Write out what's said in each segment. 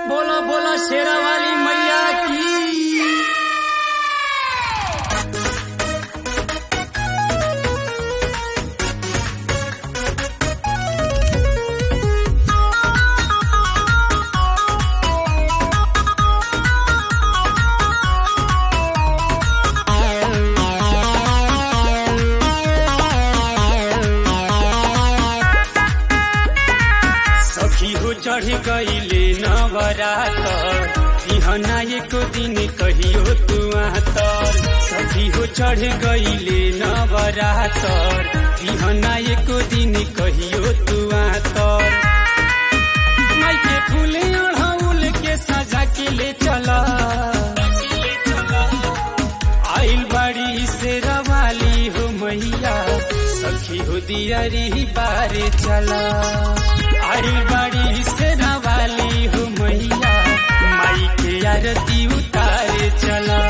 बोला बोला शेरा वाली मैया की सखी हो चढ़ गईले नवरातर बिहना एको दिन कहियो तू तर सखी हो चढ़ गईले नवरातर बिहना एको दिन कहियो तू तर माइके फूले अढ़ौल के सजा के ले चला आइल बाड़ी से रवाली हो मैया सखी हो दियरी बारे चला आइल बाड़ी से रवाली हो मैया माई के आरती उतारे चला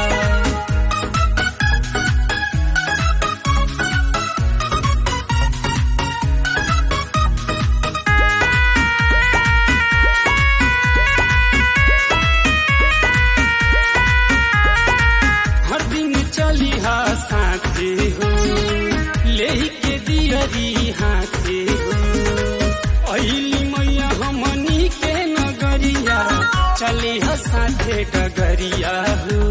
हर दिन चली हा साथे हो ले के दियरी हाथे हो अली मैया हमनी के नगरिया चली हा साथे डगरिया हो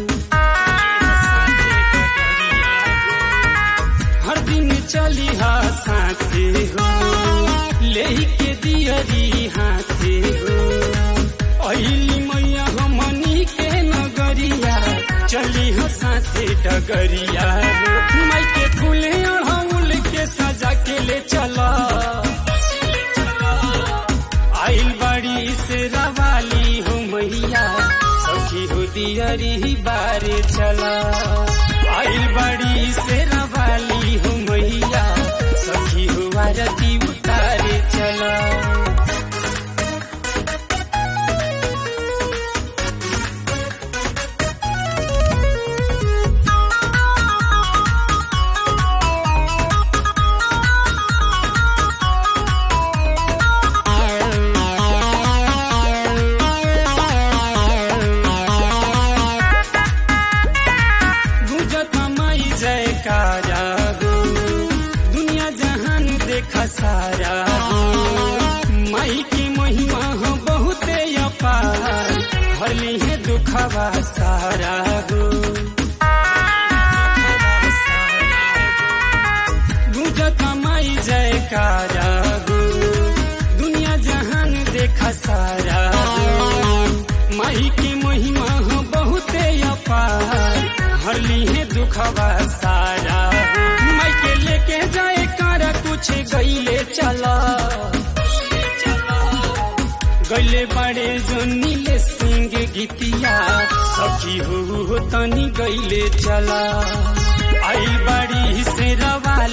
हर दिन चली हा साथे हो ले के दियरी हाथे हो अली मैया हमनी के नगरिया चली हो साथे डगरिया माई के फूले अड़हुल के सजा के ले चला आइल बड़ी से रवाली हो मैया सखी हो दियरी बारे चला आइल बड़ी से रवाली हो मैया सखी हो आरती उतारे चला गुजत माई जयकारा हो दुनिया जहान देखा सारा हो माई की महिमा हो बहुते अपार भली है दुखवा सारा हो गुजत माई जयकारा हो दुनिया जहान देखा सारा हो माई की महिमा हो बहुते अपार हरली है दुखवा सारा माई के लेके जाए कर कुछ गईले चला गईले बड़े जो नीले सिंह गीतिया सखी हो तनी गईले चला आई बड़ी से रवा